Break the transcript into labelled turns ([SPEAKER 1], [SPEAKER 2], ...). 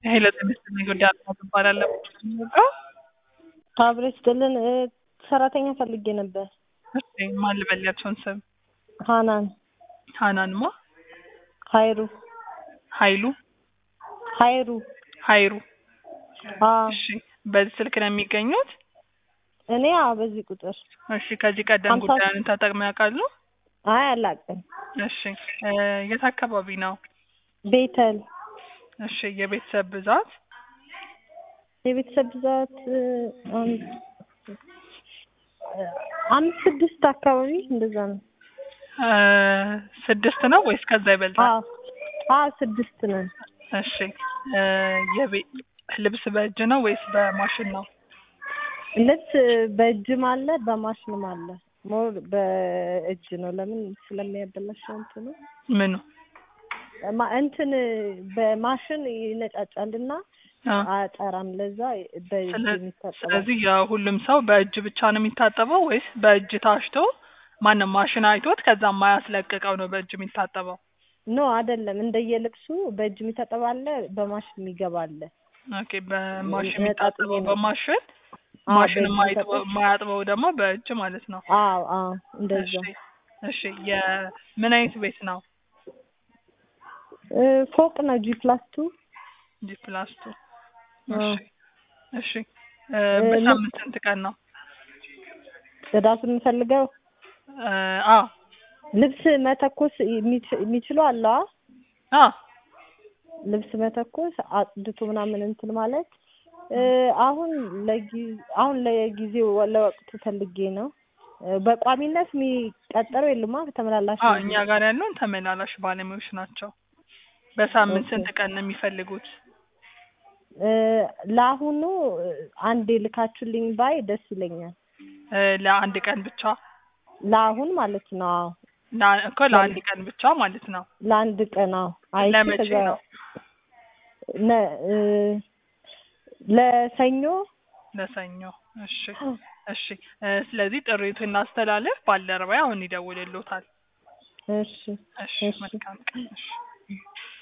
[SPEAKER 1] ሄሎ ጤና ይስጥልኝ ጉዳይ አልማዝ እባላለሁ።
[SPEAKER 2] አብሮ ይስጥልን እ ሰራተኛ ፈልጌ ነበር።
[SPEAKER 1] እሺ ማን ልበላቸውን ስም?
[SPEAKER 2] ሀናን
[SPEAKER 1] ሀናንማ
[SPEAKER 2] ሀይሩ
[SPEAKER 1] ሀይሉ
[SPEAKER 2] ሀይሩ
[SPEAKER 1] ሀይሩ
[SPEAKER 2] አ
[SPEAKER 1] እሺ በዚህ ስልክ ነው የሚገኙት?
[SPEAKER 2] እኔ አ በዚህ ቁጥር
[SPEAKER 1] እሺ ከዚህ ቀደም
[SPEAKER 2] ሀምሳ
[SPEAKER 1] ጉዳዩን ተጠቅመው ያውቃሉ?
[SPEAKER 2] አይ አላውቅም።
[SPEAKER 1] እሺ እ የት አካባቢ ነው?
[SPEAKER 2] ቤተል
[SPEAKER 1] እሺ የቤተሰብ ብዛት?
[SPEAKER 2] የቤተሰብ ብዛት እ አንድ እ አምስት ስድስት አካባቢ እንደዛ ነው።
[SPEAKER 1] እ ስድስት ነው ወይስ ከዛ
[SPEAKER 2] አ
[SPEAKER 1] ይበልጣል?
[SPEAKER 2] አ ስድስት ነን።
[SPEAKER 1] እሺ እ የቤ ልብስ በእጅ ነው ወይስ በማሽን ነው?
[SPEAKER 2] ልብስ በእጅም አለ በማሽንም አለ። ሞር በእጅ ነው። ለምን ስለሚያበላሸው እንትኑ
[SPEAKER 1] ምኑ?
[SPEAKER 2] ማ- እንትን በማሽን ይነጫጫልና
[SPEAKER 1] አ
[SPEAKER 2] አያጠራም። ለዛ በእጅ
[SPEAKER 1] ስለ-
[SPEAKER 2] የሚታጠባል።
[SPEAKER 1] ስለዚህ የሁሉም ሰው በእጅ ብቻ ነው የሚታጠበው ወይስ በእጅ ታሽቶ ማንም ማሽን አይቶት ከዛ የማያስለቅቀው ነው በእጅ የሚታጠበው?
[SPEAKER 2] ኖ አይደለም። እንደየልብሱ በእጅ የሚታጠብ አለ፣ በማሽን የሚገባ አለ።
[SPEAKER 1] ኦኬ በማሽን
[SPEAKER 2] ነጣጥዬ
[SPEAKER 1] የሚታጠበው
[SPEAKER 2] ነው።
[SPEAKER 1] በማሽን
[SPEAKER 2] አዎ፣
[SPEAKER 1] ማሽን
[SPEAKER 2] በእጅ
[SPEAKER 1] የማይጥበው-
[SPEAKER 2] የሚታጠብ
[SPEAKER 1] የማያጥበው ደግሞ በእጅ ማለት ነው።
[SPEAKER 2] አዎ፣ አዎ፣ እንደዛ
[SPEAKER 1] እሺ እሺ የምን አይነት ቤት ነው?
[SPEAKER 2] እ ፎቅ ነው ጂ ፕላስ ቱ
[SPEAKER 1] ጂ ፕላስ ቱ
[SPEAKER 2] አዎ።
[SPEAKER 1] እሺ እሺ እ
[SPEAKER 2] እ
[SPEAKER 1] በሳምንት ስንት ቀን ነው?
[SPEAKER 2] ጽዳት የምፈልገው
[SPEAKER 1] እ አዎ
[SPEAKER 2] ልብስ መተኮስ የሚች- የሚችሉ አለ አ?
[SPEAKER 1] አዎ
[SPEAKER 2] ልብስ መተኮስ አጽድቶ ምናምን እንትን ማለት እ አሁን ለጊ አሁን ለጊዜው ለወቅቱ ፈልጌ ነው። እ በቋሚነት የሚቀጠረው የሉማ ተመላላሽ
[SPEAKER 1] አዎ
[SPEAKER 2] ነው
[SPEAKER 1] እኛ ጋር ያሉን ተመላላሽ ባለሙያዎች ናቸው። በሳምንት
[SPEAKER 2] ኦኬ።
[SPEAKER 1] ስንት ቀን ነው የሚፈልጉት?
[SPEAKER 2] እ ለአሁኑ እ አንዴ ልካችሁልኝ ባይ ደስ ይለኛል።
[SPEAKER 1] እ ለአንድ ቀን ብቻ
[SPEAKER 2] ለአሁን ማለት ነው። አዎ
[SPEAKER 1] ላ- እኮ ለአንድ ቀን ብቻ ማለት ነው።
[SPEAKER 2] ለአንድ ቀን አዎ። አይቼ
[SPEAKER 1] ለመቼ
[SPEAKER 2] ከዛ
[SPEAKER 1] ነው?
[SPEAKER 2] ነ እ ለሰኞ
[SPEAKER 1] ለሰኞ። እሺ እሺ እ ስለዚህ ጥሪቱን እናስተላልፍ። ባልደረባዬ አሁን ይደውልልዎታል።
[SPEAKER 2] እሺ
[SPEAKER 1] እሺ
[SPEAKER 2] እሺ
[SPEAKER 1] መልካም ቀን። እሺ